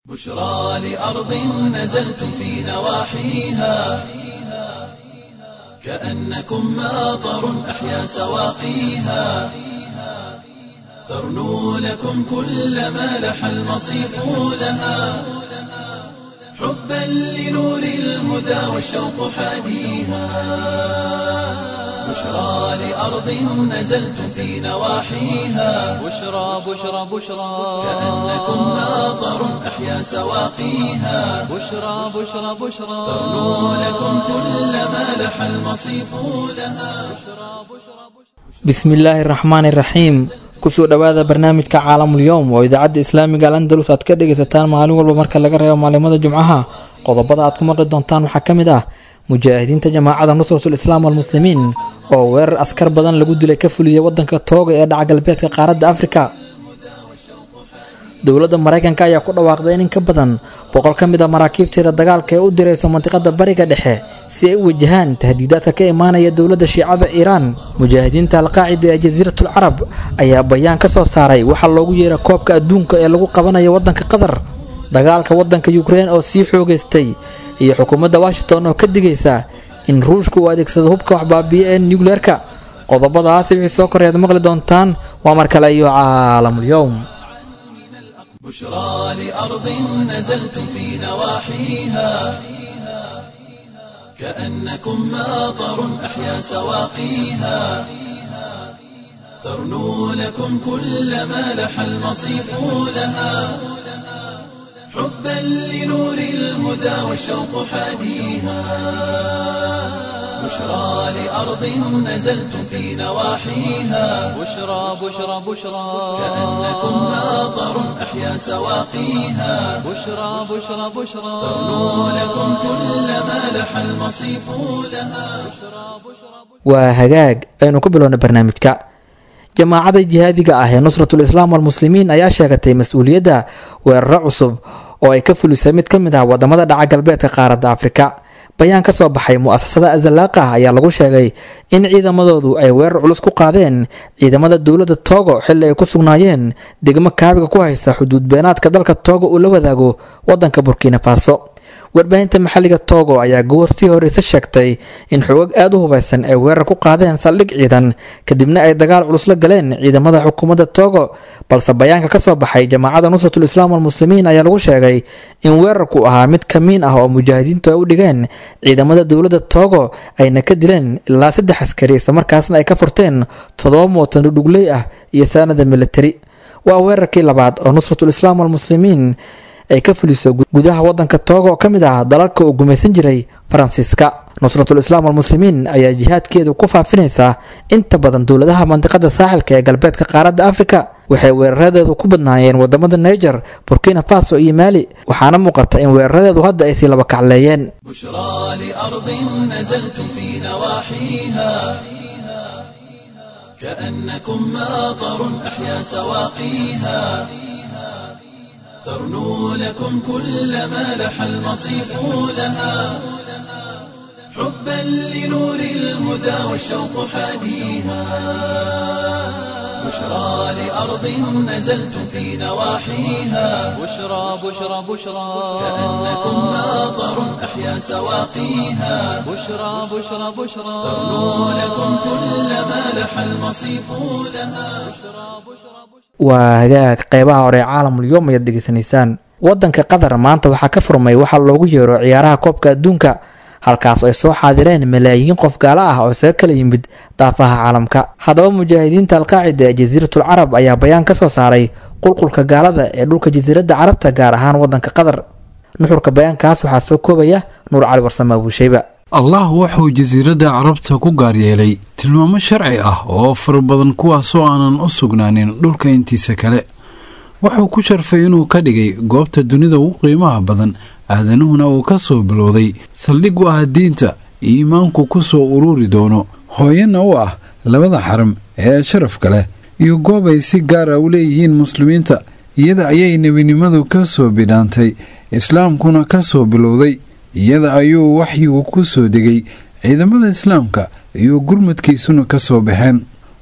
بشرى لأرض نزلتم في نواحيها كأنكم ماطر أحيا سواقيها ترنو لكم كل ما لح المصيف لها حبا لنور الهدى والشوق حاديها بشرى لأرض نزلتم في نواحيها بشرى بشرى بشرى كأنكم ماطر أحيا سواقيها بشرى بشرى بشرى ترنو لكم كل ما لح المصيف لها bismillaahi raxmaani raxiim kusoo dhowaada barnaamijka caalamul yowm oo idaacadda islaamiga al andalus aad ka dhegaysataan maalin walba marka laga reebo maalimada jumcaha qodobada aad ku maqli doontaan waxaa ka mid ah mujaahidiinta jamaacada nusratul islaam walmuslimiin oo weerar askar badan lagu dilay ka fuliyay wadanka tooga ee dhaca galbeedka qaaradda afrika dowladda maraykanka ayaa ku dhawaaqday in in ka badan boqol ka mid a maraakiibteeda dagaalka ee u dirayso mandiqada bariga dhexe si ay u wajahaan tahdiidaadka ka imaanaya dowladda shiicada iiraan mujaahidiinta alqaacida ee jasiiratul carab ayaa bayaan ka soo saaray waxaa loogu yeera koobka adduunka ee lagu qabanayo wadanka qatar dagaalka wadanka ukrein oo sii xoogeystay iyo xukuumadda washington oo ka digaysa in ruushka uu adeegsado hubka waxbaabiya ee nucleerka qodobadaasi wixii soo koreyaad maqli doontaan waa mar kale iyo caalamul yowm بشرى لأرض نزلتم في نواحيها كأنكم ماطر أحيا سواقيها ترنو لكم كل ما لح المصيف لها حبا لنور الهدى والشوق حاديها بشرى لأرض نزلتم في نواحيها بشرى بشرى بشرى كأنكم ماطر أحيا سواقيها بشرى بشرى بشرى ترنو لكم كل ما لح المصيف لها waa hagaag aynu ku bilowna barnaamijka jamaacada jihaadiga ah ee nusratul islaam walmuslimiin ayaa sheegatay mas-uuliyadda weeraro cusub oo ay ka fulisay mid ka mid ah wadamada dhaca galbeedka qaaradda afrika bayaan ka soo baxay mu-asasada azalaaqa ayaa lagu sheegay in ciidamadoodu ay weerar culus ku qaadeen ciidamada dowladda togo xilli ay ku sugnaayeen degmo kaabiga ku haysa xuduud beenaadka dalka togo uu la wadaago wadanka burkina faso warbaahinta maxalliga togo ayaa goortii horeyse sheegtay in xoogag aada u hubaysan ay weerar ku qaadeen saldhig ciidan kadibna ay dagaal culus la galeen ciidamada xukuumadda togo balse bayaanka kasoo baxay jamaacada nusratul islaam walmuslimiin ayaa lagu sheegay in weerarku ahaa mid kamiin ah oo mujaahidiintu ay u dhigeen ciidamada dowladda togo ayna ka dileen ilaa saddex askari islamarkaasna ay ka furteen toddoba mootan dhudhugley ah iyo saanada militari waa weerarkii labaad oo nusratul islaam walmuslimiin ay ka fuliso gudaha wadanka tooga oo ka mid ah dalalka uu gumaysan jiray faransiiska nusratul islaam walmuslimiin ayaa jihaadkeedu ku faafinaysaa inta badan dowladaha mandiqada saaxilka ee galbeedka qaaradda afrika waxay weeraradeedu ku badnaayeen wadamada niger burkina faso iyo maali waxaana muuqata in weeraradeedu hadda ay sii laba kacleeyeen بشرى لأرض نزلتم في نواحيها كأنكم ماطر أحيا سواقيها ترنو لكم كل ما لح المصيف لها حبا لنور الهدى والشوق حاديها بشرى لأرض نزلتم في نواحيها بشرى بشرى بشرى كأنكم ماطر أحيا سواقيها بشرى بشرى بشرى ترنو لكم كل ما لح المصيف لها waa hagaag qeybaha hore ee caalamul yowm ayaad degeysanaysaan wadanka qatar maanta waxaa ka furmay waxaa loogu yeero ciyaaraha koobka adduunka halkaas ay soo xaadireen malaayiin qof gaalo ah oo isaga kala yimid daafaha caalamka haddaba mujaahidiinta alqaacida ee jasiiratul carab ayaa bayaan ka soo saaray qulqulka gaalada ee dhulka jasiiradda carabta gaar ahaan wadanka qatar nuxurka bayaankaas waxaa soo koobaya nuur cali warsame abuusheyba allah wuxuu jasiiradda carabta ku gaar yeelay tilmaamo sharci ah oo fara badan kuwaasoo aanan u sugnaanin dhulka intiisa kale wuxuu ku sharfay inuu ka dhigay goobta dunida ugu qiimaha badan aadanuhuna uu ka soo bilowday saldhig u ah diinta iimaanku ku soo ururi doono hooyana u ah labada xaram ee sharafka leh iyo goob ay si gaar ah u leeyihiin muslimiinta iyada ayay nebinimadu ka soo bidhaantay islaamkuna ka soo bilowday iyada ayuu waxyigu ku soo degay ciidamada islaamka iyo gurmadkiisuna ka soo baxeen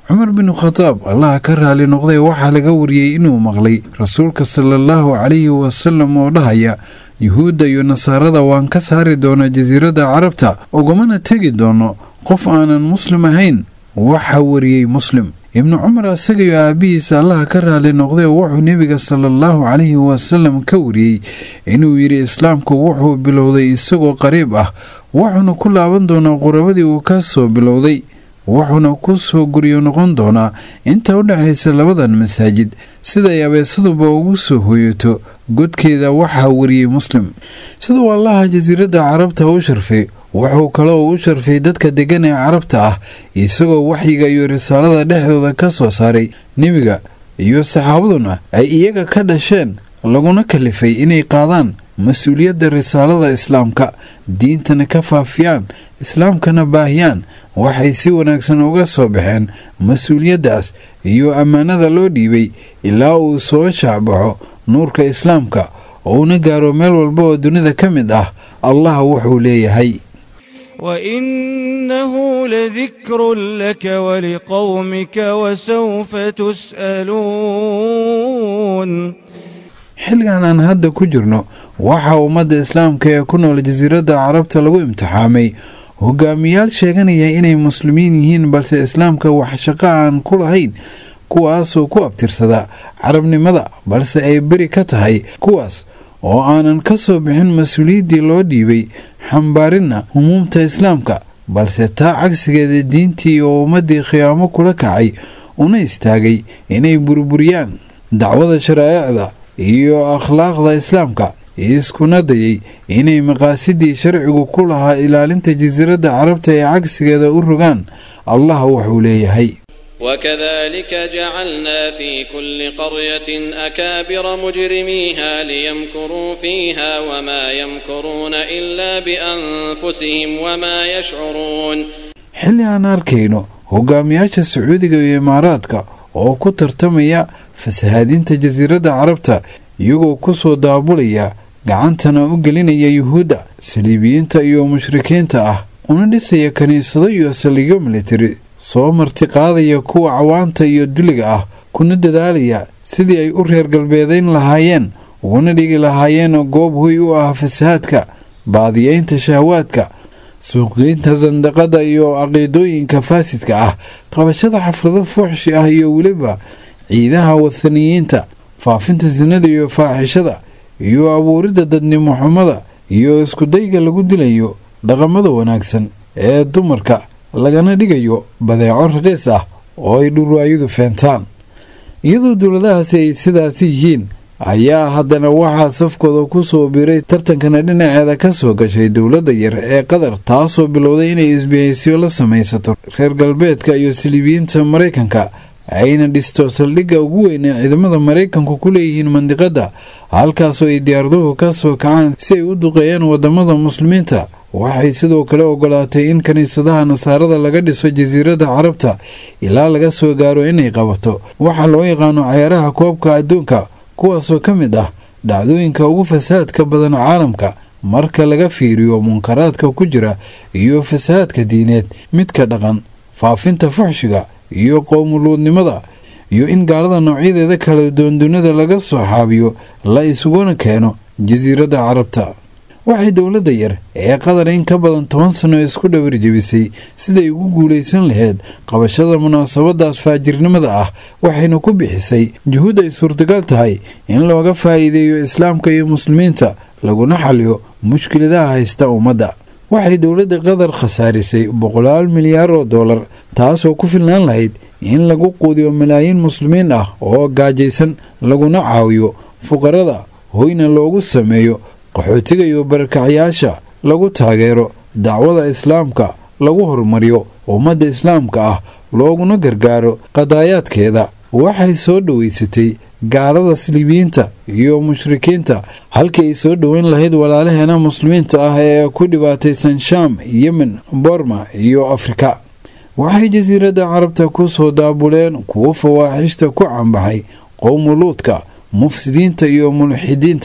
cumar binu khadaab allaha ka raali noqday waxaa laga wariyey inuu maqlay rasuulka salaallahu calayhi wasalam oo dhahaya yuhuudda iyo nasaarada waan ka saari doonaa jasiiradda carabta ugamana tegi doono qof aanan muslim ahayn waxaa wariyey muslim ibnu cumar asagayo aabbihiisa allaha ka raali noqday oo wuxuu nebiga salaallahu calayhi wasalam ka wariyey inuu yidhi islaamku wuxuu bilowday isagoo qariib ah wuxuuna ku laaban doonaa qurabadii uu ka soo bilowday wuxuuna ku soo guryo noqon doonaa inta u dhexaysa labadan masaajid siday abeesaduba ugu soo hoyato godkeeda waxaa wariyey muslim siduu allaha jasiiradda carabta u sharfay wuxuu kaloo u sharfay dadka deggan ee carabta ah isagoo waxyiga iyo risaalada dhexdooda ka soo saaray nebiga iyo saxaabaduna ay iyaga ka dhasheen laguna kalifay inay qaadaan mas-uuliyadda risaalada islaamka diintana ka faafiyaan islaamkana baahiyaan waxay si wanaagsan uga soo baxeen mas-uuliyaddaas iyo ammaanada loo dhiibay ilaa uu soo shaacbaxo nuurka islaamka oo una gaaro meel walba oo dunida ka mid ah allah wuxuu leeyahay وإنه لذكر لك ولقومك وسوف تسألون xilligan aan hadda ku jirno waxaa ummadda islaamka ee ku nool jasiiradda carabta lagu imtixaamay hogaamiyaal sheeganaya inay muslimiin yihiin balse islaamka wax shaqo aan ku lahayn kuwaasoo ku abtirsada carabnimada balse ay beri ka tahay kuwaas oo aanan ka soo bixin mas-uuliyaddii loo dhiibay xambaarinna humuumta islaamka balse taa cagsigeeda diintii oo ummaddii khiyaamo kula kacay una istaagay inay burburiyaan dacwada sharaa'icda iyo akhlaaqda islaamka iskuna dayay inay maqaasidii sharcigu ku lahaa ilaalinta jasiiradda carabta ee cagsigeeda u rogaan allah wuxuu leeyahay وكذلك جعلنا في كل قرية أكابر مجرميها ليمكروا فيها وما يمكرون إلا بأنفسهم وما يشعرون xilli aan arkayno hogaamiyaasha sacuudiga iyo imaaraadka oo ku tartamaya fasahaadinta jasiiradda carabta iyagoo ku soo daabulaya gacantana u gelinaya yuhuudda saliibiyiinta iyo mushrikiinta ah una dhisaya kiniisado iyo saldhigyo militari soo martiqaadaya kuwa cawaanta iyo duliga ah kuna dadaalaya sidii ay u reer galbeedayn lahaayeen uguna dhigi lahaayeen goob huy u ah fasahaadka baadiyeynta shahwaadka suuqgeynta sandaqada iyo caqiidooyinka faasidka ah qabashada xaflado fuuxshi ah iyo weliba ciidaha wathaniyiinta faafinta sinada iyo faaxishada iyo abuuridda dadnimo xumada iyo iskudayga lagu dilayo dhaqamada wanaagsan ee dumarka lagana dhigayo badeeco raqiis ah oo ay dhurwaayadu feentaan iyadoo dowladahaasi ay sidaasi yihiin ayaa haddana waxaa safkooda ku soo biiray tartankana dhinaceeda ka soo gashay dowladda yar ee qatar taasoo bilowday inay isbihaysiyo la samaysato reer galbeedka iyo saliibiyiinta maraykanka ayna dhisto saldhigga ugu weyn ee ciidamada maraykanku ku leeyihiin mandiqadda halkaasoo ay diyaaraduhu ka soo kacaan si ay u duqeeyaan wadamada muslimiinta waxay sidoo kale ogolaatay in kiniisadaha nasaarada laga dhiso jasiiradda carabta ilaa laga soo gaaro inay qabato waxaa loo yaqaano cayaaraha koobka adduunka kuwaasoo ka mid ah dhacdooyinka ugu fasahaadka badan caalamka marka laga fiiriyo munkaraadka ku jira iyo fasahaadka diineed midka dhaqan faafinta fuxshiga iyo qowmuluudnimada iyo in gaalada noocyadeeda kala doondunida laga soo xaabiyo la isuguna keeno jasiiradda carabta waxay dowladda yar ee qatar in ka badan toban sano isku dhawir jebisay siday ugu guulaysan lahayd qabashada munaasabadaas faajirnimada ah waxayna ku bixisay juhuud ay suurtagal tahay in looga faa'iideeyo islaamka iyo muslimiinta laguna xaliyo mushkiladaha haysta ummadda waxay dowladda qatar khasaarisay boqolaal milyaar oo dollar taasoo ku filnaan lahayd in lagu quudiyo malaayiin muslimiin ah oo gaajaysan laguna caawiyo fuqarada hoyna loogu sameeyo qaxootiga iyo barakacyaasha lagu taageero dacwada islaamka lagu horumariyo ummadda islaamka ah looguna gargaaro qadaayaadkeeda waxay soo dhoweysatay gaalada siliibiyiinta iyo mushrikiinta halkii ay soo dhoweyn lahayd walaalaheena muslimiinta ah ee ku dhibaataysan shaam yemen borma iyo afrika waxay jasiiradda carabta ku soo daabuleen kuwo fawaaxishta ku cambaxay qowmuluudka mufsidiinta iyo mulxidiinta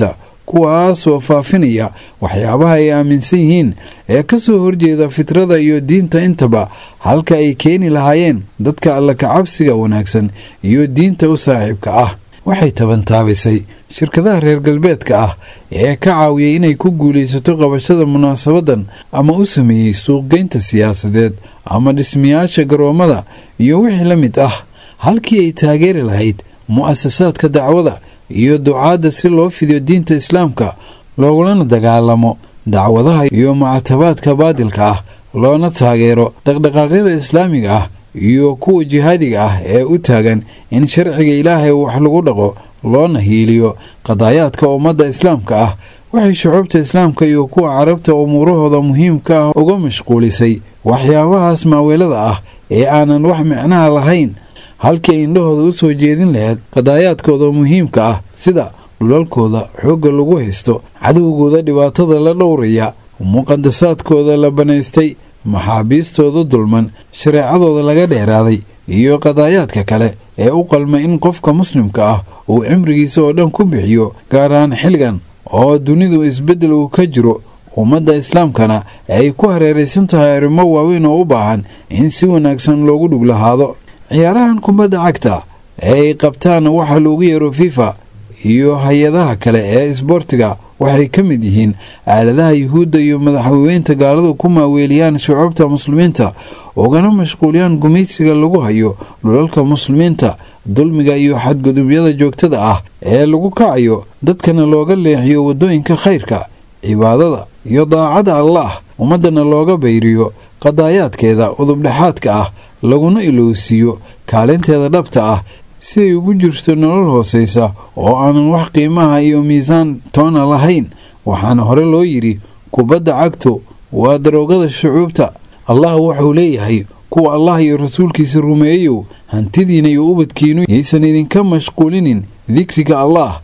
kuwaasoo faafinaya waxyaabaha ay aaminsan yihiin ee kasoo horjeeda fitrada iyo diinta intaba halka ay keeni lahaayeen dadka alla kacabsiga wanaagsan iyo diinta u saaxiibka ah waxay tabantaabisay shirkadaha reer galbeedka ah ee ka caawiyay inay ku guulaysato qabashada munaasabadan ama u sameeyey suuqgeynta siyaasadeed ama dhismayaasha garoommada iyo wixii la mid ah halkii ay taageeri lahayd mu'asasaadka dacwada iyo ducaadda si loo fidiyo diinta islaamka loogulana dagaalamo dacwadaha iyo mucatabaadka baadilka ah loona taageero dhaqdhaqaaqyada islaamiga ah iyo kuwa jihaadiga ah ee u taagan in sharciga ilaahay wax lagu dhaqo loona hiiliyo qadaayaadka ummadda islaamka ah waxay shucuubta islaamka iyo kuwa carabta umuurahooda muhiimka ah uga mashquulisay waxyaabahaas maaweelada ah ee aanan wax micnaha lahayn halkii ay indhahooda u soo jeedin lahayd qadaayaadkooda muhiimka ah sida dhulalkooda xoogga lagu haysto cadowgooda dhibaatada la dhowraya muqadasaadkooda la banaystay maxaabiistooda dulman shareecadooda laga dheeraaday iyo qadaayaadka kale ee u qalma in qofka muslimka ah uu cimrigiisa oo dhan ku bixiyo gaar ahaan xilligan oo dunidu isbeddel uu ka jiro ummadda islaamkana ay ku hareeraysan tahay arrimo waaweyn oo u baahan in si wanaagsan loogu dhug lahaado ciyaarahan kubadda cagta ee ay qabtaan waxa loogu yeero fifa iyo hay-adaha kale ee isboortiga waxay ka mid yihiin aaladaha yuhuudda iyo madaxweynta gaaladu ku maaweeliyaan shucuubta muslimiinta ugana mashquuliyaan gumaysiga lagu hayo dhulalka muslimiinta dulmiga iyo xadgudubyada joogtada ah ee lagu kacayo dadkana looga leexiyo waddooyinka khayrka cibaadada iyo daacada allaah ummaddana looga bayriyo qadaayaadkeeda udubdhexaadka ah laguna ilowsiiyo kaalinteeda dhabta ah si ay ugu jirto nolol hoosaysa oo aanan wax qiimaha iyo miisaan toona lahayn waxaana hore loo yidhi kubadda cagtu waa daroogada shucuubta allah wuxuu leeyahay kuwa allah iyo rasuulkiisa rumeeyow hantidiina iyo ubadkiinu yaysan idinka mashquulinin dikriga allah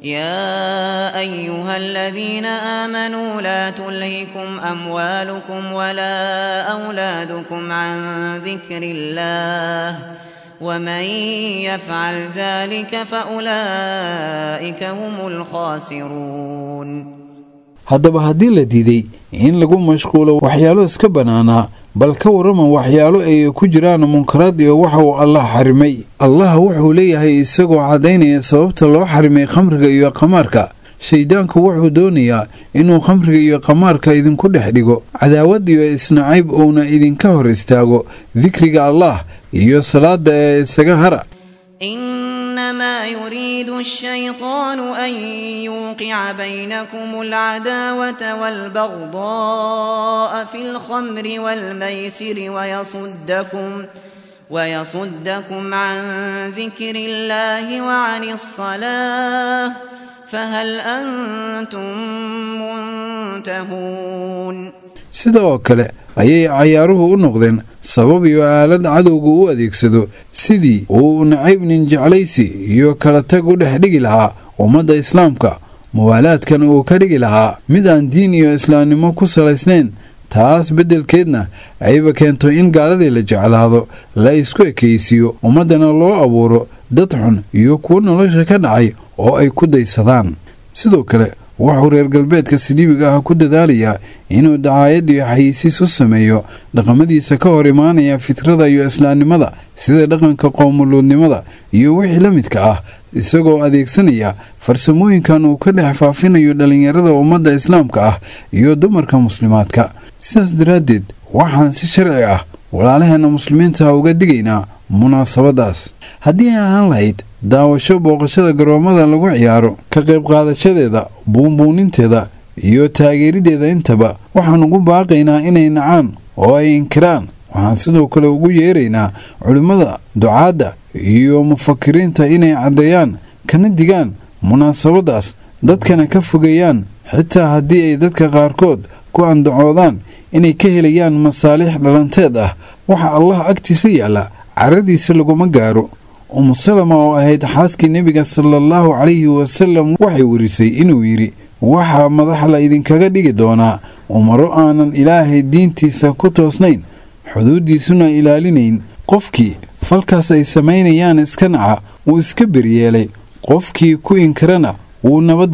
يا أيها الذين آمنوا لا تلهكم أموالكم ولا أولادكم عن ذكر الله ومن يفعل ذلك فأولئك هم الخاسرون haddaba haddii la diiday in lagu mashquulo waxyaalo iska bannaanaa bal ka warrama waxyaalo ay ku jiraan munkaraad iyo waxa uu allah xarimay allah wuxuu leeyahay isagoo caddaynaya sababta loo xarimay khamriga iyo qamaarka shayddaanku wuxuu doonayaa inuu khamriga iyo qamaarka idinku dhex dhigo cadaawad iyo isnacayb uuna idinka hor istaago dikriga allah iyo salaada ee isaga hara إنما يريد الشيطان أن يوقع بينكم العداوة والبغضاء في الخمر والميسر ويصدكم ويصدكم عن ذكر الله وعن الصلاة فهل أنتم منتهون sidoo kale ayay cayaaruhu u noqdeen sabab iyo aalad cadowga u adeegsado sidii uu nacayb nin jeclaysi iyo kala tag u dhex dhigi lahaa ummadda islaamka muwaalaadkan uu ka dhigi lahaa mid aan diin iyo islaamnimo ku salaysnayn taas beddelkeedna ayba keento in gaaladii la jeclaado la isku ekaysiiyo ummaddana loo abuuro dad xun iyo kuwo nolosha ka dhacay oo ay ku daysadaan sidoo kale wuxuu reer galbeedka siliibiga ah ku dadaalayaa inuu dacaayad iyo xayisiis u sameeyo dhaqamadiisa ka hor imaanaya fitrada iyo islaamnimada sida dhaqanka qoomuluudnimada iyo wixii la midka ah isagoo adeegsanaya farsamooyinkan uu ka dhex faafinayo dhallinyarada ummadda islaamka ah iyo dumarka muslimaadka sidaas daraaddeed waxaan si sharci ah walaalaheenna muslimiinta uga digaynaa munaasabadaas haddii ay ahaan lahayd daawasho booqashada garoommada lagu ciyaaro ka qayb qaadashadeeda buunbuuninteeda iyo taageerideeda intaba waxaan ugu baaqaynaa inay nacaan oo ay inkiraan waxaan sidoo kale ugu yeeraynaa culimmada ducaadda iyo mufakiriinta inay caddeeyaan kana digaan munaasabadaas dadkana ka fogeeyaan xitaa haddii ay dadka qaarkood ku andacoodaan inay ka helayaan masaalix dhalanteed ah waxa allah agtiisa yaalla caradiisa laguma gaaro umusalama oo ahayd xaaskii nebiga sala allahu calayhi wasalam waxay warisay inuu yidhi waxaa madax la idinkaga dhigi doonaa umaro aanan ilaahay diintiisa ku toosnayn xuduuddiisuna ilaalinayn qofkii falkaas ay samaynayaan iska naca wuu iska beryeelay qofkii ku inkirana wuu nabadgalay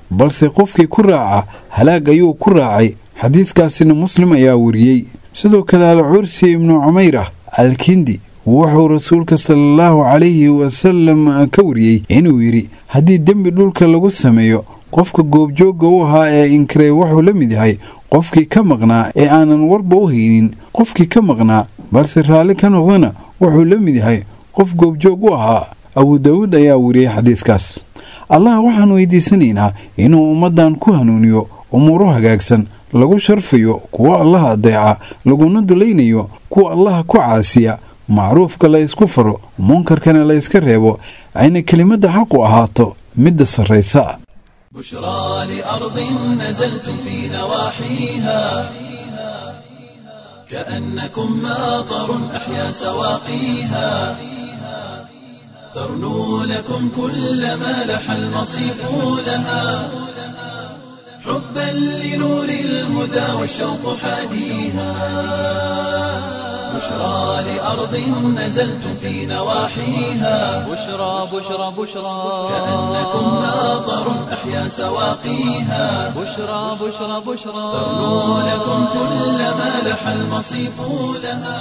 balse qofkii ku raaca halaag ayuu ku raacay xadiidkaasina muslim ayaa wariyey sidoo kale alcursi ibnu cumayr ah alkindi wuxuu rasuulka salaallahu calayhi wasalam ka wariyey inuu yidhi haddii dembi dhulka lagu sameeyo qofka goobjoogga u ahaa ee inkiray wuxuu la mid yahay qofkii ka maqnaa ee aanan warba u haynin qofkii ka maqnaa balse raalli ka noqdana wuxuu la mid yahay qof goobjoog u ahaa abu daawuud ayaa wariyey xadiidkaas allah waxaan weydiisanaynaa inuu ummaddan ku hanuuniyo umuuro hagaagsan lagu sharfayo kuwa allaha adeeca laguna dulaynayo kuwa allaha ku caasiya macruufka la ysku faro munkarkana la yska reebo ayna kelimadda xaqu ahaato midda sarraysa بشرى لأرض نزلتم في نواحيها كأنكم ماطر أحيا سواقيها ترنو لكم كل ما لح المصيف لها حبا لنور الهدى والشوق حاديها بشرى لأرض نزلتم في نواحيها بشرى بشرى بشرى كأنكم ماطر أحيا سواقيها بشرى بشرى بشرى ترنو لكم كل ما لح المصيف لها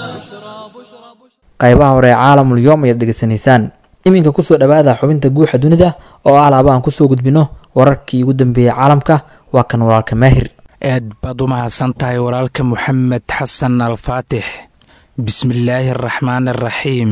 qaybaha hore ee caalamul yoom ayaad degeysanaysaan iminka kusoo dhowaada xubinta guuxa dunida oo ah laaba aan kusoo gudbino wararkii ugu dambeeyey caalamka waa kan walaalka maahir aad baad u mahadsan tahay walaalka moxamed xasan alfaatix bismillaahi araxmaan araxiim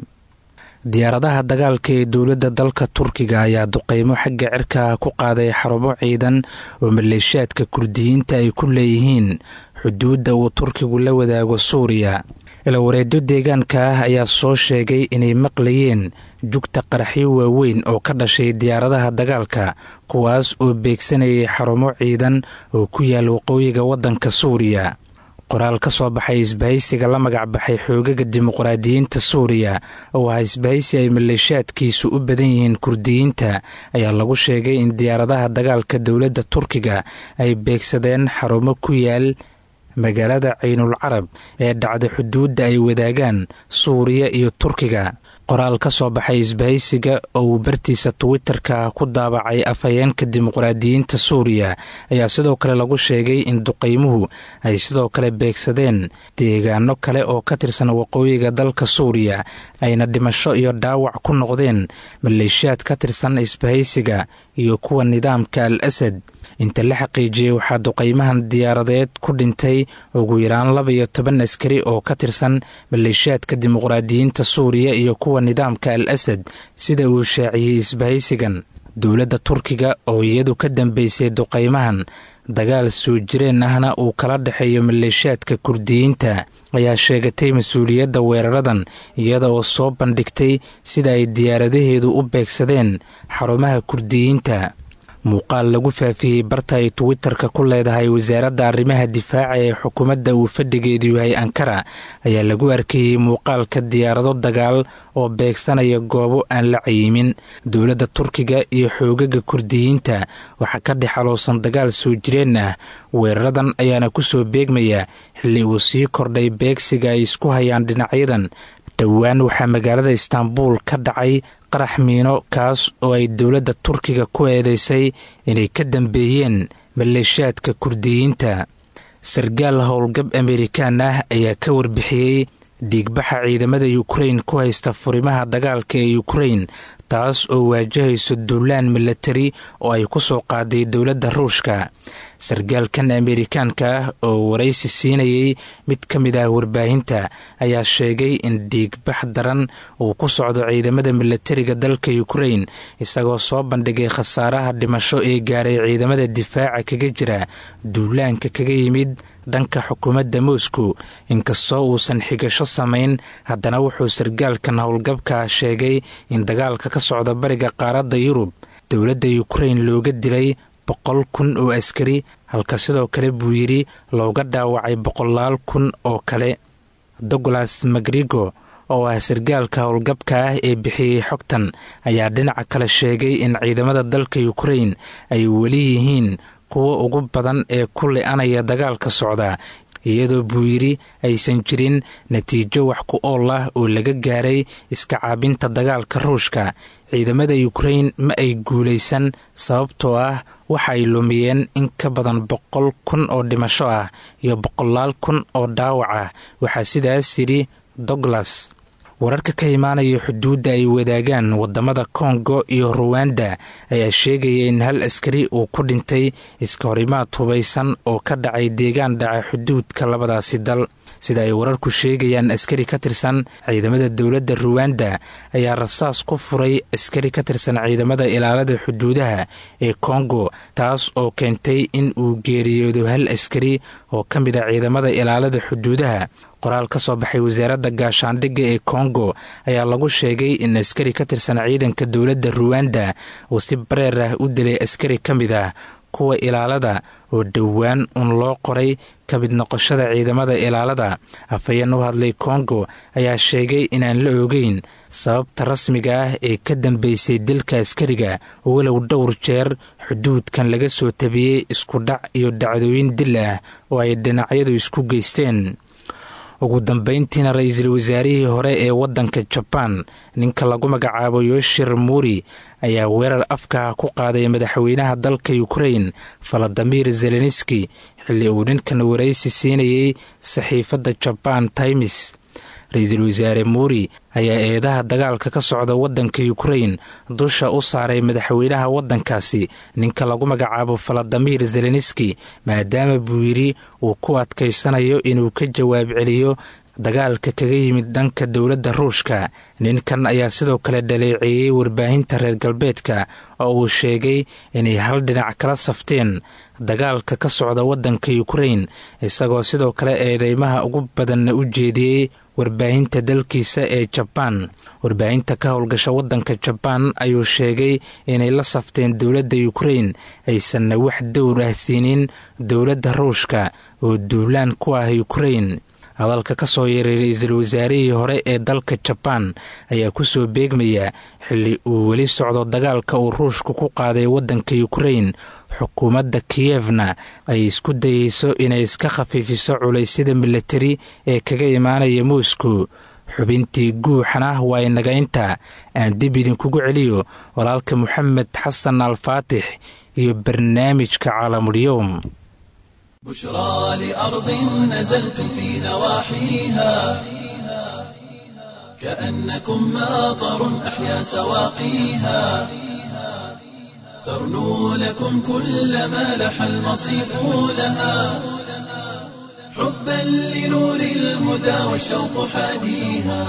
diyaaradaha dagaalka ee dowladda dalka turkiga ayaa duqeymo xagga cirka ku qaaday xarumo ciidan oo maleeshaadka kurdiyiinta ay ku leeyihiin xuduudda uu turkigu la wadaago suuriya ilawareedyo deegaanka ah ayaa soo sheegay inay maqlayeen jugta qaraxyo waaweyn oo ka dhashay diyaaradaha dagaalka kuwaas oo beegsanayay xarumo ciidan oo ku yaal waqooyiga waddanka suuriya qoraal ka soo baxay isbahaysiga la magac baxay xoogaga dimuqraadiyiinta suuriya oo ah isbahaysi ay maleeshaadkiisu u badan yihiin kurdiyiinta ayaa lagu sheegay in diyaaradaha dagaalka dowladda turkiga ay beegsadeen xarumo ku yaal magaalada ciynul carab ee dhacda xuduudda ay wadaagaan suuriya iyo turkiga qoraal ka soo baxay isbahaysiga oo uu bartiisa twitterka ku daabacay afhayeenka dimuqraadiyiinta suuriya ayaa sidoo kale lagu sheegay in duqeymuhu ay sidoo kale beegsadeen deegaano kale oo ka tirsan waqooyiga dalka suuriya ayna dhimasho iyo dhaawac ku noqdeen maleeshiyaad ka tirsan isbahaysiga iyo kuwa nidaamka al asad inta la xaqiijiyey waxaa duqeymahan diyaaradeed ku dhintay ugu yaraan laba iyo toban askari oo ka tirsan maleeshiyaadka dimuqraadiyiinta suuriya iyo kuwa nidaamka al asad sida uu shaaciyey isbahaysigan dowladda turkiga oo iyadu ka dambeysay duqeymahan dagaal soo jireen ahna uu kala dhexeeyo maleeshiyaadka kurdiyiinta ayaa sheegatay mas-uuliyadda weeraradan iyada oo soo bandhigtay sida ay diyaaradaheedu u beegsadeen xarumaha kurdiyiinta muuqaal lagu faafiyey barta ay twitterka ku leedahay wasaaradda arrimaha difaaca ee xukuumadda uu fadhigeedu yahay ankara ayaa lagu arkayey muuqaalka diyaarado dagaal oo beegsanaya goobo aan la cayimin dowladda turkiga iyo xoogaga kurdiyiinta waxaa ka dhex aloosan dagaal soo jireen ah weeraradan ayaana ku soo beegmaya xilli uu sii kordhay beegsiga ay isku hayaan dhinacyadan dhowaan waxaa magaalada istaanbuul ka dhacay qarax miino kaas oo ay dowladda turkiga ku eedeysay inay ka dambeeyeen maleeshaadka kurdiyiinta sargaal howlgab amerikaan ah ayaa ka warbixiyey dhiigbaxa ciidamada yukrain ku haysta furimaha dagaalka ee yukrain taas oo waajahayso duulaan milatari oo ay ku soo qaaday dowladda ruushka sargaalkan amerikaanka ah oo waraysi siinayay mid ka mid ah warbaahinta ayaa sheegay in dhiigbax daran uu ku socdo ciidamada milatariga dalka yukrain isagoo soo bandhigay khasaaraha dhimasho ee gaaray ciidamada difaaca kaga jira duulaanka kaga yimid dhanka xukuumadda moscow inkastoo uusan xigasho samayn haddana wuxuu sargaalkan howlgabka sheegay in dagaalka ka socda bariga qaaradda yurub dowladda yukrain looga dilay boqol kun oo askari halka sidoo kale buu yidhi looga dhaawacay boqolaal kun oo kale douglas magrigo oo ah sargaalka howlgabka ah ee bixiyey xogtan ayaa dhinaca kale sheegay in ciidamada dalka yukrain ay weli yihiin kuwa ugu badan ee ku le-anaya dagaalka socda iyadoo buu yidhi aysan jirin natiijo wax ku ool ah oo laga gaaray iska caabinta dagaalka ruushka ciidamada yukrain ma ay guulaysan sababtoo ah waxa ay lumiyeen in ka badan boqol kun oo dhimasho ah iyo boqolaal kun oo dhaawac ah waxaa sidaas yidhi douglas wararka ka imaanaya xuduudda ay wadaagaan wadamada kongo iyo ruwanda ayaa sheegaya in hal askari uu ku dhintay iska horimaad hubaysan oo ka dhacay deegaan dhaca xuduudka labadaasi dal sida ay wararku sheegayaan askari ka tirsan ciidamada dowladda ruwanda ayaa rasaas ku furay askari ka tirsan ciidamada ilaalada xuduudaha ee kongo taas oo keentay in uu geeriyoodo hal askari oo ka mid a ciidamada ilaalada xuduudaha qoraal ka soo baxay wasaaradda gaashaandhigga ee kongo ayaa lagu sheegay in askari ka tirsan ciidanka dowladda ruwanda uu si bareer ah u dilay askari ka mid ah kuwa ilaalada oo dhowaan un loo qoray ka mid noqoshada ciidamada ilaalada afhayeen u hadlay kongo ayaa sheegay inaan la ogeyn sababta rasmiga ah ee ka dambeysay dilka askariga walow dhowr jeer xuduudkan laga soo tabiyey isku dhac iyo dhacdooyin dil ah oo ay dhinacyadu isku geysteen ugu dambeyntiina ra-iisul wasaarihii hore ee waddanka jabaan ninka lagu magacaabo yoshir muri ayaa weerar afka ku qaaday madaxweynaha dalka ukrain valadimir zelenski xilli uu ninkan waraysi siinayey saxiifadda jaban times ra-iisul wasaare muuri ayaa eedaha dagaalka ka socda waddanka ukrain dusha u saaray madaxweynaha waddankaasi ninka lagu magacaabo valadimir zelenski maadaama buu yidhi uu ku adkaysanayo inuu ka jawaab celiyo dagaalka kaga yimid dhanka dowladda ruushka ninkan ayaa sidoo kale dhaleeceeyey warbaahinta reer galbeedka oo uu sheegay inay hal dhinac kala safteen dagaalka ka socda waddanka ukrain isagoo sidoo kale eedeymaha ugu badanna u jeediyey warbaahinta dalkiisa ee jabaan warbaahinta ka howlgasha waddanka jabaan ayuu sheegay inay la safteen dowladda ukrain aysanna wax dowr ah siinin dowladda ruushka oo duulaan ku ah ukrain hadalka ka soo yeeray ra-iisul wasaarihii hore ee dalka jabaan ayaa ku soo beegmaya xilli uu weli socdo dagaalka uu ruushku ku qaaday waddanka ukrain xukuumadda kiyevna ay isku dayeyso inay iska khafiifiso culaysyada milatari ee kaga imaanaya moscow xubintii guuxana waa inaga inta aan dib idinkugu celiyo walaalka moxamed xasan alfaatix iyo barnaamijka caalamulyoom بشرى لأرض نزلتم في نواحيها كأنكم ماطر أحيا سواقيها ترنو لكم كل ما لح المصيف لها حبا لنور الهدى والشوق حاديها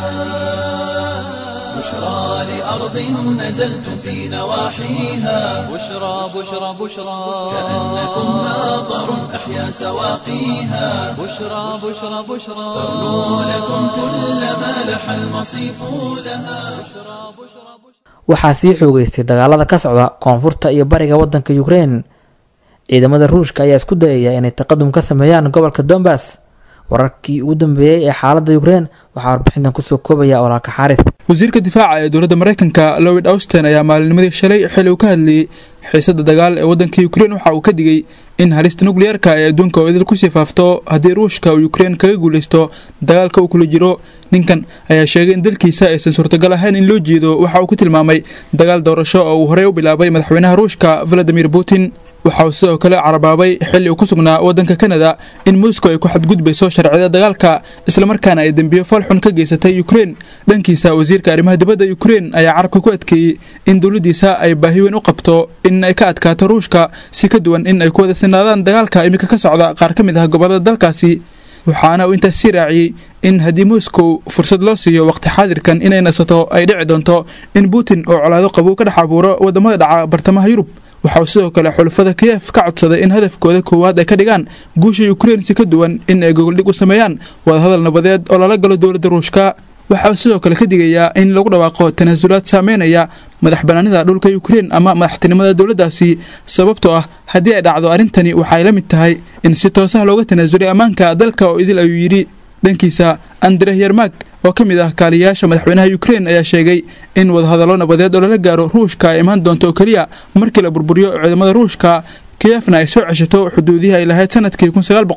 بشرى لأرض نزلتم في نواحيها بشرى بشرى بشرى كأنكم ماطر أحيا سواقيها بشرى بشرى بشرى ترنو لكم كل ما لح المصيف لها waxaa sii xoogeystay dagaalada ka socda koonfurta iyo bariga waddanka ukrein ciidamada ruushka ayaa isku dayaya inay taqadum ka sameeyaan gobolka dombas wararkii ugu dambeeyey ee xaaladda ukrein waxaa warbixintan kusoo koobaya walaalka xaaris wasiirka difaaca ee dowladda maraykanka lowid austin ayaa maalinimadii shalay xili uu ka hadlayey xiisada dagaal ee waddanka ukrein waxa uu ka digay in halista nukliyeerka ee adduunka oo idil kusii faafto haddii ruushka uu ukrein kaga guuleysto dagaalka uu kula jiro ninkan ayaa sheegay in dalkiisa aysan suurtagal ahayn in loo jeedo waxa uu ku tilmaamay dagaal doorasho oo uu horey u bilaabay madaxweynaha ruushka valadimir putin waxa uu sidoo kale carabaabay xilli uu ku sugnaa waddanka kanada in moscow ay ku xadgudbayso sharciyada dagaalka islamarkaana ay dembiyo falxun ka geysatay ukrein dhankiisa wasiirka arrimaha dibadda ukrein ayaa carabka ku adkeeyey in dowladdiisa ay baahi weyn u qabto in ay ka adkaato ruushka si ka duwan in ay ku wada sinaadaan dagaalka iminka ka socda qaar ka mid ah gobollada dalkaasi waxaana uu intaas sii raaciyey in haddii moscow fursad loo siiyo waqti xaadirkan inay nasato ay dhici doonto in putin oo colaado qabow ka dhex abuuro waddamada dhaca bartamaha yurub waxa uu sidoo kale xulafada kiyef ka codsaday in hadafkooda koowaad ay ka dhigaan guusha ukrein si ka duwan in ay gogoldhig u sameeyaan wadahadal nabadeed oo lala galo dowladda ruushka waxa uu sidoo kale ka digayaa in lagu dhawaaqo tanaasulaad saameynaya madax banaanida dhulka ukrein ama madaxtinimada dowladdaasi sababtoo ah haddii ay dhacdo arrintani waxaay la mid tahay in si toosaha looga tanaasulay ammaanka dalka oo idil ayuu yidhi dhankiisa andreh yermak oo ka mid ah kaaliyayaasha madaxweynaha ukrein ayaa sheegay in wadahadallo nabadeed oo lala gaaro ruushka ay imaan doonto oo keliya markii la burburiyo ciidamada ruushka kiyefna ay soo ceshato xuduudihii ay lahayd sanadkii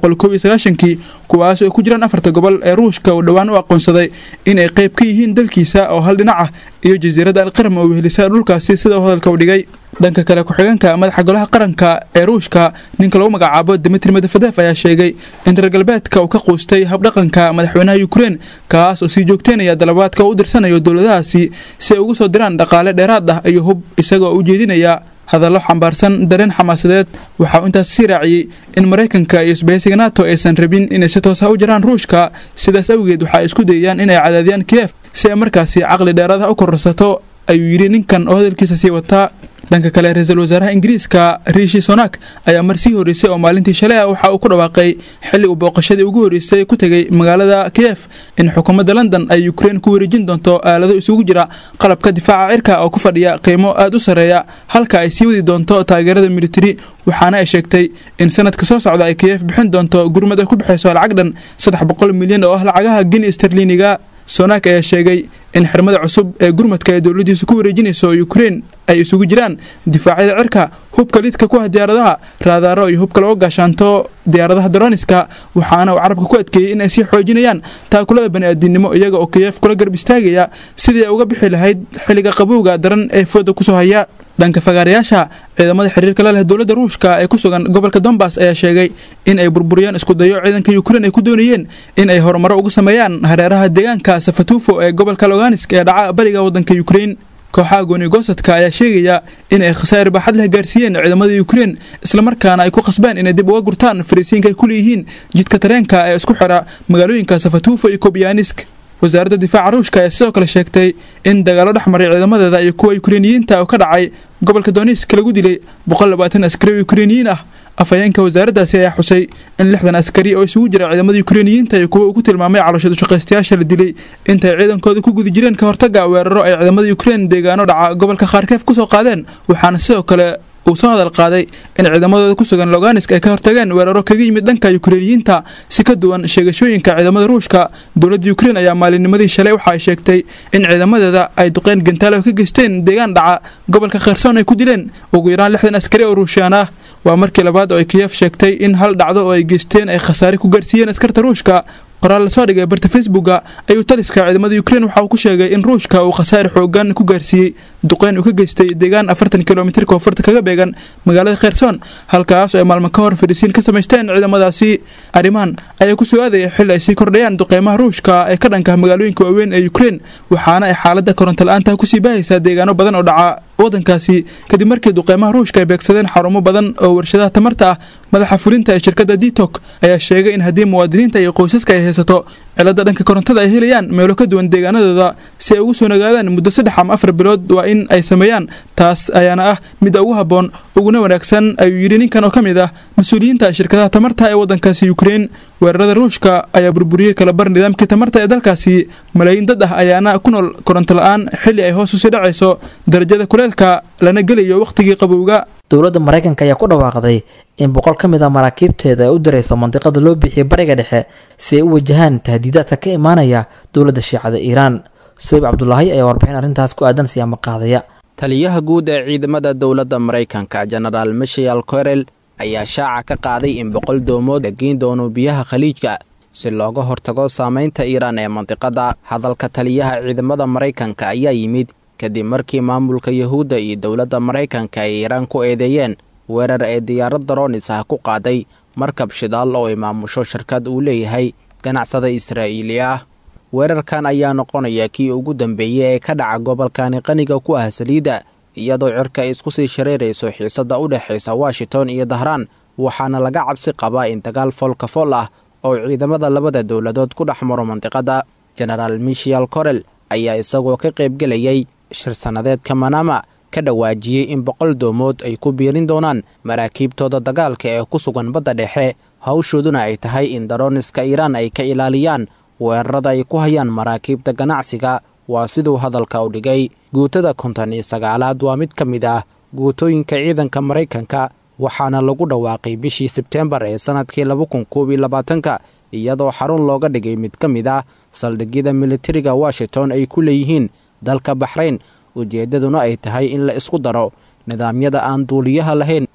kii kuwaas oo ku jiraan afarta gobol ee ruushka uu dhowaan u aqoonsaday inay qayb ka yihiin dalkiisa oo hal dhinac ah iyo jasiiradda alqaram oo wehelisa dhulkaasi sida uu hadalka u dhigay dhanka kale ku-xigeenka madaxa golaha qaranka ee ruushka ninka lagu magacaabo dimitri medvedev ayaa sheegay in reer galbeedka uu ka quustay habdhaqanka madaxweynaha ukrein kaas oo sii joogteynaya dalabaadka u dirsanayo dowladahaasi si ay ugu soo diraan dhaqaale dheeraad ah iyo hub isagoo u jeedinaya hadallo xambaarsan dareen xamaasadeed waxaa uu intaas sii raaciyey in maraykanka iyo isbahaysiga nato aysan rabin inay si toos ah u jiraan ruushka sidaas awgeed waxa ay isku dayayaan inay cadaadiyaan kiyef si ay markaasi caqli dheeraad ah u kororsato ayuu yidhi ninkan oo hadalkiisa sii wataa dhanka kale ra-iisul wasaaraha ingiriiska riishi sonak ayaa mar sii horreysay oo maalintii shalay ah waxa uu ku dhawaaqay xilli uu booqashadii ugu horreysay ku tegay magaalada kiyef in xukuumadda london ay ukrein ku wareejin doonto aalado isugu jira qalabka difaaca cirka oo ku fadhiya qiimo aad u sarreeya halka ay sii wadi doonto taageerada militari waxaana ay sheegtay in sanadka soo socda ay kiyef bixin doonto gurmad ay ku bixayso lacag dhan saddex boqol milyan oo ah lacagaha gini sterliniga sonak ayaa sheegay in xirmada cusub ee gurmadka ee dowladiisa ku wareejinayso ukrein ay isugu jiraan difaacyada cirka hubka lidka ku ah diyaaradaha raadaaro iyo hubka laga gaashaanto diyaaradaha daroniska waxaana uu carabka ku adkeeyey in ay sii xoojinayaan taakulada bani'aadinimo iyaga oo kiyef kula garb istaagaya sidii ay uga bixi lahayd xilliga qabowga daran ee fooda kusoo haya dhanka fagaarayaasha ciidamada xiriirka la leh dowladda ruushka ee ku sugan gobolka dombas ayaa sheegay in ay burburiyeen iskudayo ciidanka ukrein ay ku doonayeen in ay horumaro uga sameeyaan hareeraha deegaanka safatufo ee gobolka loganisk ee dhaca bariga waddanka ukrein kooxaha goonigosadka ayaa sheegaya in ay khasaar baaxad leh gaarsiiyeen ciidamada ukrein islamarkaana ay ku qasbeen inay dib uga gurtaan fariisiinka ay ku leeyihiin jidka tareenka ee isku xira magaalooyinka safatufo iyo kobyanisk wasaaradda difaaca ruushka ayaa sidoo kale sheegtay in dagaalo dhex maray ciidamadeeda iyo kuwa ukreiniyiinta oo ka dhacay gobolka donisk lagu dilay askari oo ukreiniyiin ah afhayeenka wasaaraddaasi ayaa xusay in lixdan askari oo isugu jira ciidamada ukreiniyiinta iyo kuwa uu ku tilmaamay calooshadu shaqaystayaasha la dilay intay ciidankooda ku guda jireen ka hortaga weeraro ay ciidamada ukrein deegaano dhaca gobolka kharkeef kusoo qaadeen waxaana sidoo kale uu soo hadal qaaday in ciidamadooda ku sugan loganisk ay ka hortageen weeraro kaga yimid dhanka ukreiniyiinta si ka duwan sheegashooyinka ciidamada ruushka dowladda ukrein ayaa maalinnimadii shalay waxa ay sheegtay in ciidamadeeda ay duqeyn gantaalo ka geysteen deegaan dhaca gobolka kherson ay ku dileen ugu yaraan lixdan askari oo ruushiyaan ah waa markii labaad oo ay kiyef sheegtay in hal dhacdo oo ay geysteen ay khasaare ku gaarsiiyeen askarta ruushka qoraal lasoo dhigay barta facebooka ayuu taliska ciidamada ukrein waxa uu ku sheegay in ruushka uu khasaare xoogan ku gaarsiiyey duqeyn uu ka geystay deegaan afartan kilomitir koonfurta kaga beegan magaalada kherson halkaas oo ay maalmo ka hor fadhisiin ka samaysteen ciidamadaasi arrimahan ayaa ku soo aadaya xilli ay sii kordhayaan duqeymaha ruushka ee ka dhanka magaalooyinka waaweyn ee ukrein waxaana ay xaaladda koronto la-aanta kusii baahaysaa deegaano badan oo dhaca waddankaasi kadib markii duqeymaha ruushka ay beegsadeen xarumo badan oo warshadaha tamarta ah madaxa fulinta ee shirkadda ditok ayaa sheegay in haddii muwaadiniinta iyo qoysaska ay haysato cilada dhanka korontada ay helayaan meelo ka duwan deegaanadooda si ay ugu soo nagaadaan muddo saddex ama afar bilood waa in ay sameeyaan taas ayaana ah midda ugu habboon uguna wanaagsan ayuu yidhi ninkan oo ka mid ah mas-uuliyiinta shirkadaha tamarta ee waddankaasi ukrein weerarada ruushka ayaa burburiyey kalabar nidaamkii tamarta ee dalkaasi malaayiin dad ah ayaana ku nool koronto la-aan xilli ay hoos usii dhacayso darajada kuleelka lana gelayo wakhtigii qabowga dowladda maraykanka ayaa ku dhawaaqday in boqol ka mid a maraakiibteeda ay u dirayso mandiqada loo bixiyay bariga dhexe si ay u wajahaan tahdiidaadka ka imaanaya dowladda shiicada iiraan soyib cabdulaahi ayaa warbixin arrintaas ku aadan siyaama qaadaya taliyaha guud ee ciidamada dowladda maraykanka jenaraal michael korel ayaa shaaca ka qaaday in boqol doomood la geyn doono biyaha khaliijka si looga hortago saamaynta iiraan ee mandiqada hadalka taliyaha ciidamada maraykanka ayaa yimid kadib markii maamulka yahuudda iyo dowladda maraykanka ay iiraan ku eedeeyeen weerar ee diyaarad daroonis ah ku qaaday markab shidaal oo ay maamusho shirkad uu leeyahay ganacsada israa'iili ah weerarkan ayaa noqonaya kii ugu dambeeyey ee ka dhaca gobolkani qaniga ku ah saliidda iyadoo cirka ay isku sii shareerayso xiisadda u dhexaysa washington iyo dahraan waxaana laga cabsi qabaa in dagaal foolka fool ah oo ciidamada labada dowladood ku dhex maro mandiqadda jenaraal michael korel ayaa isagoo ka qaybgelayay shir sannadeedka manama ka dhawaajiyey in boqol doomood ay ku biirin doonaan maraakiibtooda dagaalka ee ku sugan badda dhexe hawshooduna ay tahay in darooniska iiraan ay ka ilaaliyaan weerarada ay ku hayaan maraakiibta ganacsiga waa siduu hadalka u dhigay guutada konton iyo sagaalaad waa mid ka mid ah guutooyinka ciidanka maraykanka waxaana lagu dhawaaqay bishii sebteembar ee sannadkii laba kun koob iyo labaatanka iyadoo xarun looga dhigay mid ka mid ah saldhigyada militariga washington ay ku leeyihiin dalka baxrayn ujeeddaduna ay tahay in la isku daro nidaamyada aan duuliyaha lahayn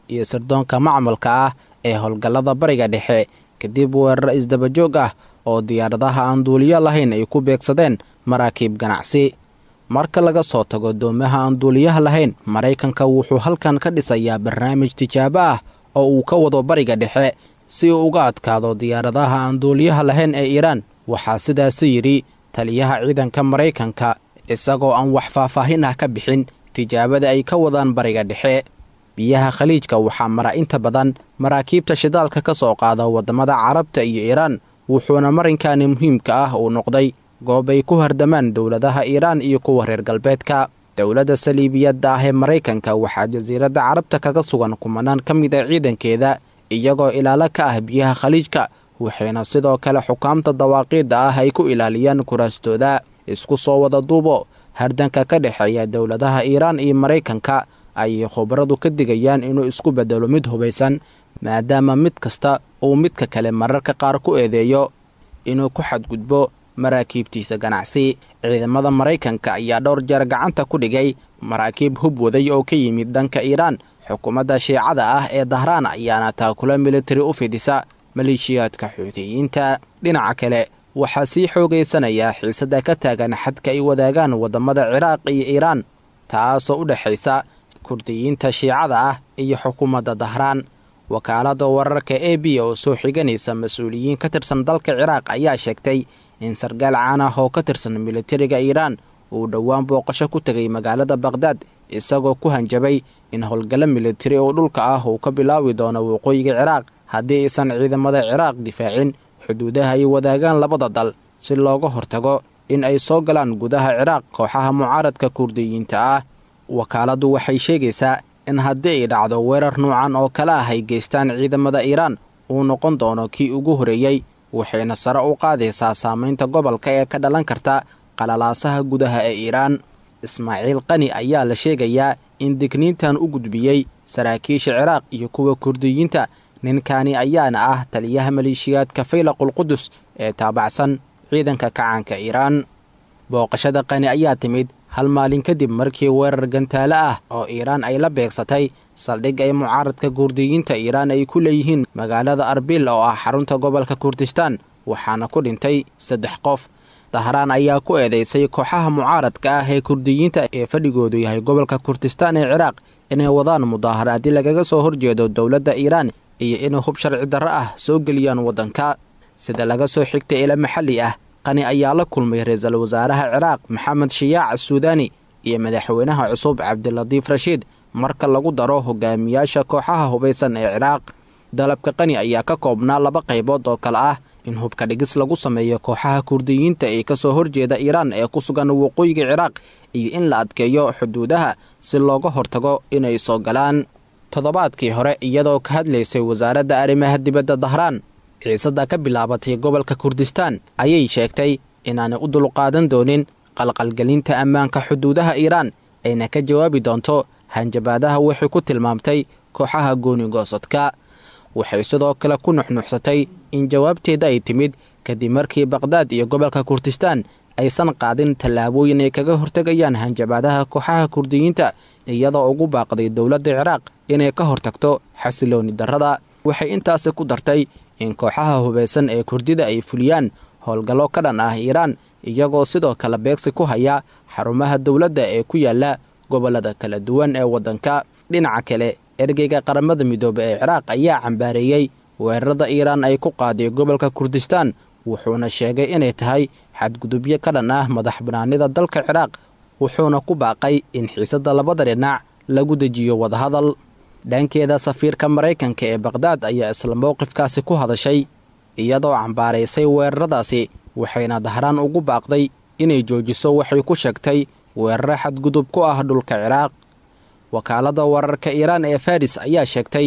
iyo sirdoonka macmalka ah ee howlgallada bariga dhexe kadib weeraro isdabajoog ah oo diyaaradaha aan duuliyo lahayn ay ku beegsadeen maraakiib ganacsi marka laga soo tago doomaha aan duuliyaha lahayn maraykanka wuxuu halkan ka dhisayaa barnaamij tijaabo ah oo uu ka wado bariga dhexe si uu uga adkaado diyaaradaha aan duuliyaha lahayn ee iiraan waxaa sidaasi yidhi taliyaha ciidanka maraykanka isagoo aan wax faahfaahin ah ka bixin tijaabada ay ka wadaan bariga dhexe biyaha khaliijka waxaa mara inta badan maraakiibta shidaalka ka soo qaada waddamada carabta iyo iiraan wuxuuna marinkani muhiimka ah uu noqday goob ay ku hardamaan dowladaha iiraan iyo kuwa reer galbeedka dowladda saliibiyadda ah ee maraykanka waxaa jasiiradda carabta kaga sugan kumanaan ka mid a ciidankeeda iyagoo ilaalo ka ah biyaha khaliijka waxayna sidoo kale xukaamta dawaaqiidda ah ay ku ilaaliyaan kuraastooda isku soo wada duubo hardanka ka dhexeeya dowladaha iiraan iyo maraykanka ayay khubaradu ka digayaan inuu isku beddelo mid hubaysan maadaama mid kasta uu midka kale mararka qaar ku eedeeyo inuu ku xadgudbo maraakiibtiisa ganacsi ciidamada maraykanka ayaa dhowr jeer gacanta ku dhigay maraakiib hub waday oo ka yimid dhanka iiraan xukuumadda shiicada ah ee dahraan ayaana taakula militari u fidisa maleeshiyaadka xuutiyiinta dhinaca kale waxaa sii xoogaysanayaa xiisada ka taagan xadka ay wadaagaan waddamada ciraaq iyo iiraan taasoo u dhexaysa kurdiyiinta shiicada ah iyo xukuumadda dahraan wakaaladda wararka a b oo soo xiganaysa mas-uuliyiin ka tirsan dalka ciraaq ayaa sheegtay in sargaal caan ah oo ka tirsan militariga iiraan uu dhowaan booqasho ku tegay magaalada bakhdad isagoo ku hanjabay in howlgallo militari oo dhulka ah uu ka bilaawi doono waqooyiga ciraaq haddii aysan ciidamada ciraaq difaacin xuduudaha ay wadaagaan labada dal si looga hortago in ay soo galaan gudaha ciraaq kooxaha mucaaradka kurdiyiinta ah wakaaladdu waxay sheegaysaa in haddii ay dhacdo weerar nuucan oo kale ah ay geystaan ciidamada iiraan uu noqon doono kii ugu horeeyey waxayna sare u qaadaysaa saamaynta gobolka ee ka dhalan karta qalalaasaha gudaha ee iiraan ismaaciil qani ayaa la sheegayaa in digniintan u gudbiyey saraakiisha ciraaq iyo kuwa kurdiyiinta ninkani ayaana ah taliyaha maleeshiyaadka faylaqulqudus ee taabacsan ciidanka kacaanka iiraan booqashada qani ayaa timid hal maalin kadib markii weerar gantaale ah oo iiraan ay la beegsatay saldhig ay mucaaradka kurdiyiinta iiraan ay ku leeyihiin magaalada arbil oo ah xarunta gobolka kurdistaan waxaana ku dhintay saddex qof dahraan ayaa ku eedeysay kooxaha mucaaradka ah ee kurdiyiinta ee fadhigoodu yahay gobolka kurdistaan ee ciraaq inay wadaan mudaaharaadi lagaga soo horjeedo dowladda iiraan iyo inay hub sharci darro ah soo geliyaan waddanka sida laga soo xigtay ila maxalli ah qani ayaa la kulmay ra-iisul wasaaraha ciraaq maxamed shiyaac suudani iyo madaxweynaha cusub cabdilatiif rashiid marka lagu daro hogaamiyaasha kooxaha hubaysan ee ciraaq dalabka qani ayaa ka koobnaa laba qaybood oo kale ah in hubka dhigis lagu sameeyo kooxaha kurdiyiinta ee ka soo horjeeda iiraan ee ku sugan waqooyiga ciraaq iyo in la adkeeyo xuduudaha si looga hortago inay soo galaan toddobaadkii hore iyadoo ka hadlaysay wasaaradda arrimaha dibadda dahraan xiisadda ka bilaabatay gobolka kurdistaan ayay sheegtay inaanay u dulqaadan doonin qalqalgelinta ammaanka xuduudaha iiraan ayna ka jawaabi doonto hanjabaadaha waxay ku tilmaamtay kooxaha goonigoosadka waxay sidoo kale ku nuxnuxsatay in jawaabteeda ay timid kadib markii bakhdad iyo gobolka kurdistaan aysan qaadin tallaabooyin ay kaga hortegayaan hanjabaadaha kooxaha kurdiyiinta iyadoo ugu baaqday dowladda ciraaq inay ka hortagto xasilooni darrada waxay intaasi ku dartay in kooxaha hubaysan ee kurdida ay fuliyaan howlgallo ka dhan ah iiraan iyagoo sidoo kale beegsi ku haya xarumaha dowladda ee ku yaala gobollada kala duwan ee waddanka dhinaca kale ergeyga qaramada midoobe ee ciraaq ayaa cambaareeyey weerarada iiraan ay ku qaaday gobolka kurdistaan wuxuuna sheegay inay tahay xadgudubyo ka dhan ah madax banaanida dalka ciraaq wuxuuna ku baaqay in xiisadda labada dhinac lagu dejiyo wadahadal dhankeeda safiirka maraykanka ee bakhdad ayaa isla mowqifkaasi ku hadashay iyadoo cambaaraysay weeraradaasi waxayna dahraan ugu baaqday inay joojiso waxay ku sheegtay weeraro xadgudub ku ah dhulka ciraaq wakaaladda wararka iiraan ee faris ayaa sheegtay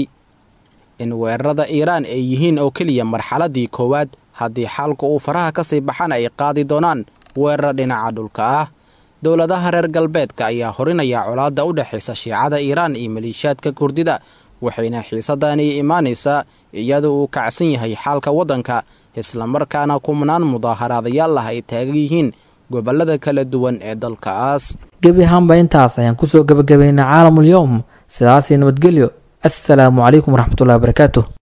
in weerarada iiraan ay yihiin oo keliya marxaladdii koowaad haddii xaalku uu faraha ka sii baxan ay qaadi doonaan weerar dhinaca dhulka ah dowladaha reer galbeedka ayaa horinaya colaadda u dhexaysa shiicada iiraan iyo maleeshiyaadka kurdida waxayna xiisadani imaanaysaa iyadoo uu kacsan yahay xaalka waddanka islamarkaana kumnaan mudaaharaadayaal ah ay taagan yihiin gobollada kala duwan ee dalkaas gebi ahaanba intaas ayaan kusoo gebagabaynay caalamul yowm sidaasii nabadgelyo assalaamu calaykum waraxmatullahi wabarakaatu